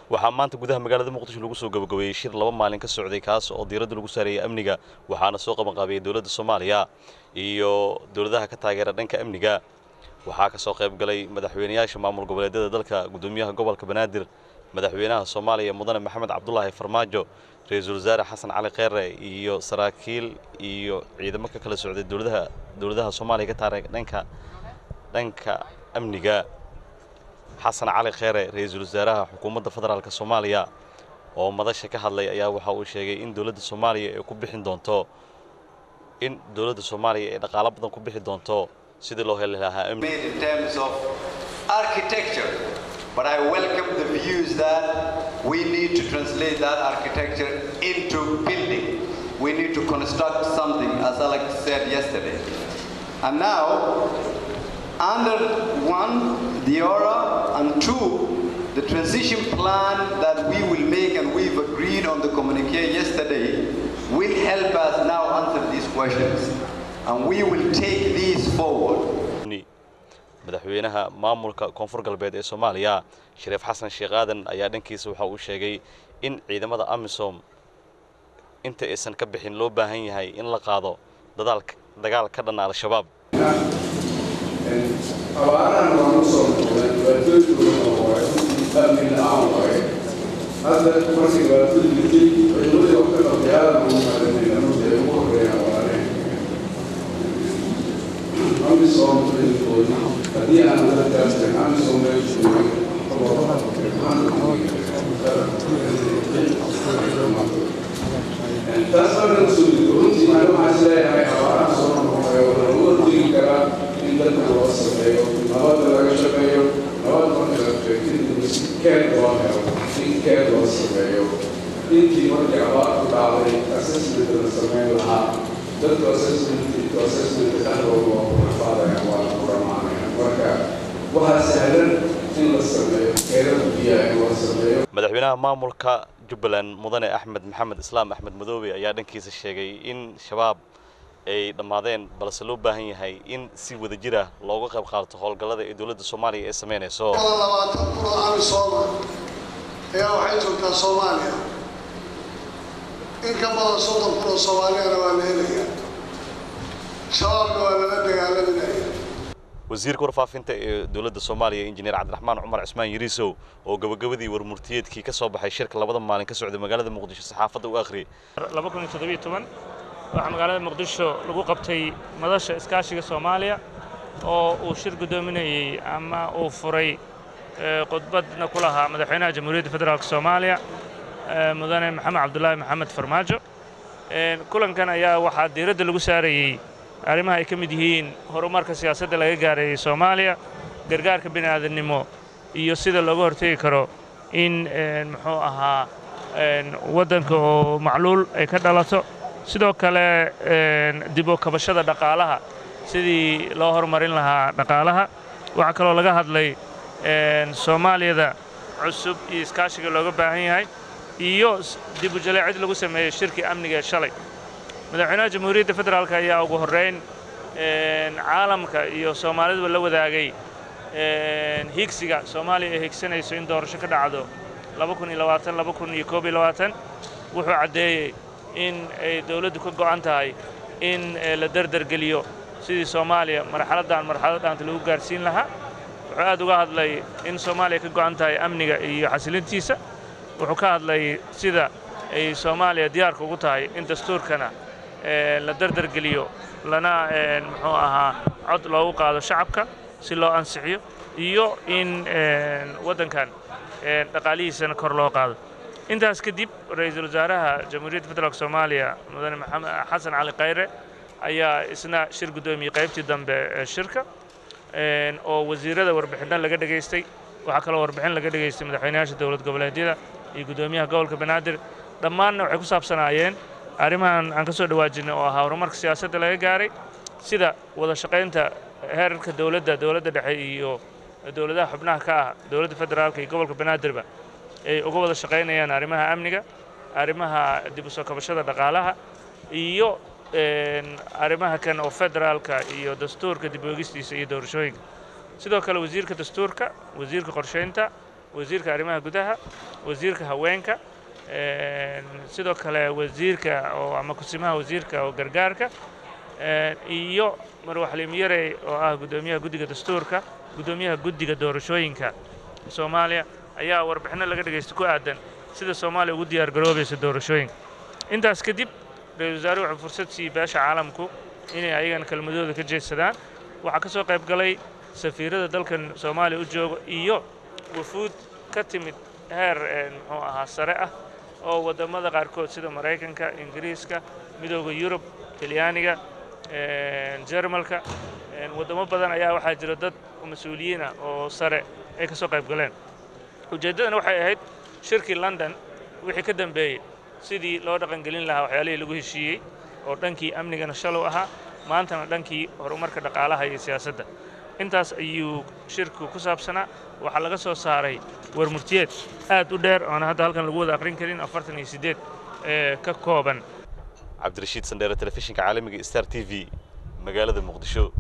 waxaa maanta gudaha magaalada muqdisho lagu soo gabagabeeyey shir laba maalin ka socday kaas oo diiradda lagu saarayay amniga waxaana soo qabanqaabiyey dowladda soomaaliya iyo dowladaha ka taageera dhanka amniga waxaa ka soo qayb galay madaxweynayaasha maamul goboleedyada dalka gudoomiyaha gobolka banaadir madaxweynaha soomaaliya mudane maxamed cabdulaahi farmaajo ra-iisul wasaare xasan cali kheyre iyo saraakiil iyo ciidamo ka kala socday dowladaha dowladaha soomaaliya ka taageera dhanka dhanka amniga xasan cali kheyre ra-iisul wasaaraha xukuumadda federaalk soomaaliya oo madasha ka hadlay ayaa waxa uu sheegay in dowladda soomaaliya ay ku bixin doonto in dowladda soomaaliya ay dhaqaalo badan ku bixi doonto sidii loo heli lahaa amni made in terms of architecture. But I welcome the views that we need to translate that architecture into building. We need to construct something, as Alex said yesterday. And now, under one, the aura, and two, the transition plan that we will make and we've agreed on the communique yesterday will help us now answer these questions. And we will take these forward. madaxweynaha maamulka koonfur galbeed ee soomaaliya shariif xasan sheekh aadan ayaa dhankiisa waxa uu sheegay in ciidamada amisom inta aysan ka bixin loo baahan yahay in la qaado dadaalka dagaal ka dhan al-shabaab abaarahan waan u soo noqday dhibaatooyinkooda waaye amni la-aan waaye hadda markii dhibaatada jirtay ciidamadii wax ka qabtay aadan ugu maalinayna runtii ay ugu horreeyaan abaareen amisom ciidankoodii haddii aan dadkaas tahin amisom meeshu taas markan soo jirto runtii macna waxaan is leeyahay abaaraha soo noqonayo waxaa lagu hortegi karaa in dadka loo sameeyo nabadda laga shaqeeyo nabad marka la sheegtay si keed loo helo in keed loo sameeyo intii markii abaar ku dhacday assessment la sameyn lahaa dadku assessment assessment dhexdooda waa ku rafaadayaan waa ku dhamaanayaan marka waxaa sahlan in la sameeyo keedada biyaha in loo sameeyo madaxweynaha maamulka jubbaland mudane axmed maxamed islaam axmed madoobe ayaa dhankiisa sheegay in shabaab ay dhammaadeen balse loo baahan yahay in si wada jir ah looga qayb qaato howlgallada ee dowladda soomaaliya ee samaynayso labaatan kun oo amisooma ayaa waxay joogtaa soomaaliya in ka badan soddon kun oo soomaaliyana waa la helayaa shabaabna waa lala dagaalaminaya wasiirka warfaafinta ee dowladda soomaaliya injineer cabdiraxmaan cumar cismaan yariisow oo gabagabadii warmurtiyeedkii ka soo baxay shirka labada maalin ka socday magaalada muqdisho saxaafadda u akhriyay waxaa magaalada muqdisho lagu qabtay madasha iskaashiga soomaaliya oo uu shir guddoominayey ama uu furay khudbadna ku lahaa madaxweynaha jamhuuriyadda federaalk soomaaliya mudane maxamed cabdulaahi maxamed farmaajo kulankan ayaa waxaa diiradda lagu saarayey arrimaha ay ka mid yihiin horumarka siyaasadda laga gaareeyey soomaaliya gargaarka bini aadannimo iyo sida looga hortegi karo in muxuu ahaa waddanka oo macluul ay ka dhalato sidoo kale dib u kabashada dhaqaalaha sidii loo horumarin lahaa dhaqaalaha waxaa kaloo laga hadlay soomaaliyada cusub iyo iskaashiga looga baahan yahay iyo dib u jaleecid lagu sameeyey shirkii amniga ee shalay madaxweynaha jamhuuriyadda federaalk ayaa ugu horrayn caalamka iyo soomaaliduba la wadaagay higsiga soomaaliya ay higsanayso in doorasho ka dhacdo wuxuu caddeeyey in ay dawladdu ka go'an tahay in la derdergeliyo sidii soomaaliya marxaladdan marxalad dhaanta lagu gaarsiin lahaa wuxuu aad uga hadlay in soomaaliya ka go'an tahay amniga iyo xasilintiisa wuxuu ka hadlay sida ay soomaaliya diyaarka ugu tahay in dastuurkana la derdergeliyo lana muxuu ahaa cod loogu qaado shacabka si loo ansixiyo iyo in waddankan dhaqaalihiisana kor loo qaado intaas kadib ra-iisul wasaaraha jamhuuriyadda federaalk soomaaliya mudane maxamed xasan cali khayre ayaa isna shir guddoomiyey qaybtii dambe ee shirka oo wasiirada warbixinna laga dhegaystay waxaa kaloo warbixin laga dhegaystay madaxweynayaasha dowlad goboleedyada iyo guddoomiyaha gobolka banaadir dhammaanna waxay ku saabsanaayeen arrimahan aan ka soo dhawaajinay oo ahaa horumarka siyaasadda laga gaaray sida wada shaqaynta heerarka dowladda dowladda dhexe iyo dowladaha xubnaha ka ah dowladda federaalka iyo gobolka banaadirba ay uga wada shaqaynayaan arrimaha amniga arrimaha dib u soo kabashada dhaqaalaha iyo arrimaha kan oo federaalka iyo dastuurka dib u eegistiisa iyo doorashooyinka sidoo kale wasiirka dastuurka wasiirka qorshaynta wasiirka arrimaha gudaha wasiirka haweenka sidoo kale wasiirka oo ama kusimaha wasiirka oo gargaarka iyo marwaxlim yarey oo ah guddoomiyaha guddiga dastuurka guddoomiyaha guddiga doorashooyinka soomaaliya ayaa warbixinno laga dhegaysta ku aadan sida soomaaliya ugu diyaar garoobaysa doorashooyinka intaas kadib ra-isul wasaare wuxuu fursad siiyey beesha caalamku inay ayagana kelmadooda ka jeedsadaan waxaa ka soo qayb galay safiirada dalkan soomaaliya u jooga iyo wufuud ka timid heer muxuu ahaa sare ah oo waddamada qaarkood sida maraykanka ingiriiska midooda yurub talyaaniga jermalka waddamo badan ayaa waxaa jira dad mas-uuliyiin ah oo sare ay ka soo qayb galeen ujeeddadana waxay ahayd shirkii london wixii ka dambeeyey sidii loo dhaqangelin lahaa waxyaalihii lagu heshiiyey oo dhankii amnigana shalow ahaa maantana dhankii horumarka dhaqaalaha iyo siyaasadda intaas ayuu shirku ku saabsanaa waxaa laga soo saaray warmurtiyeed aad u dheer oona hadda halkan lagu wada aqrin karin afartan iyo siddeed ee ka kooban cabdirashiid sandheere telefishinka caalamiga star t v magaalada muqdisho